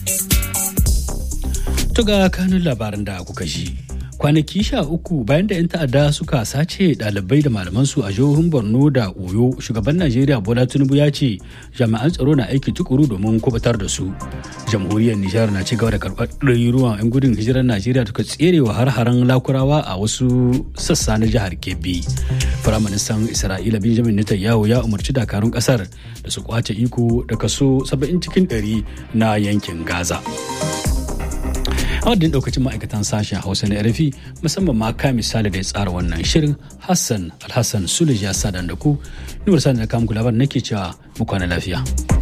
Tuga kanun labaran da kuka ji. Kwanaki sha uku bayan da 'yan ta'adda suka sace ɗalibai da malamansu a jihohin Borno da Oyo, shugaban Najeriya Bola Tinubu ya ce jami'an tsaro na aiki tukuru domin kubutar da su. Jamhuriyar Nijar na ci gaba da karɓar ɗaruruwan 'yan gudun hijirar Najeriya suka tserewa har-haren lakurawa a wasu sassa na jihar Kebbi. Firaministan Isra'ila Benjamin Netanyahu ya umarci dakarun ƙasar da su kwace iko da kaso 70 cikin 100 na yankin Gaza. a wadda daukacin ma'aikatan sashen hausa na rfi musamman ma ka misali da ya tsara wannan shirin hassan alhassan sulej ya sa da ku nuwar sa da kamun labar nake cewa mu kwana lafiya.